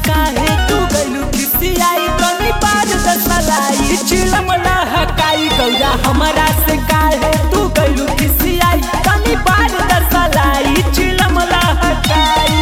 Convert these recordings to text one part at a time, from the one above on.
काहे तू गइलू खिसियाई तनी बार दसलाई चिलम लहकाई गौरा हमरा से काहे तू गइलू खिसियाई तनी बार दसलाई चिलम लहकाई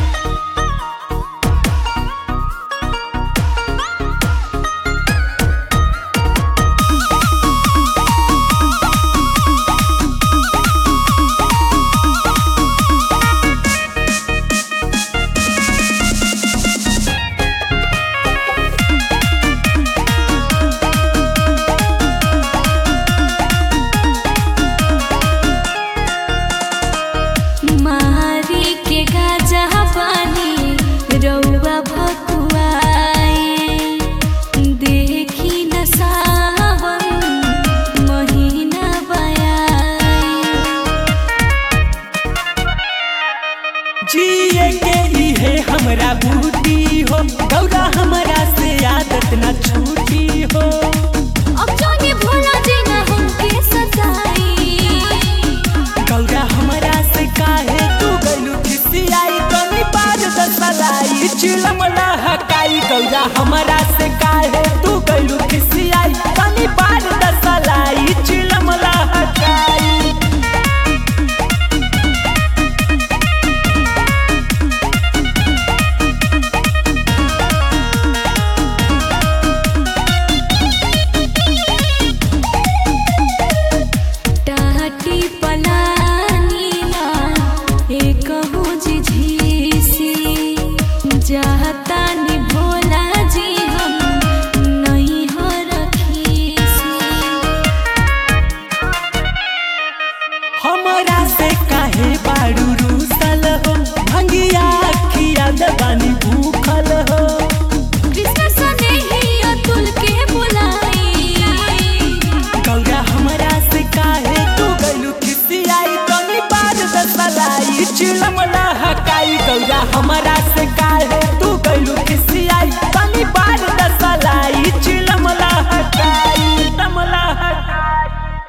मारी के गाजा पानी रउआ भकुआए देखी न सावन महीना बयाए जिए के इहे हमरा बूटी हो गौरा हमरा से आदत न छूटी हो अब जाने भोला जी न हमके सताई गौरा हमरा से काहे तू गइलू खिसियाई तनी बार दसलाई चिलम लहकाई गौरा हमरा से काहे तू गइलू खिसियाई तनी बार दसलाई चिलम लहकाई टाटी पलानी ना एक हो झिझिसी जात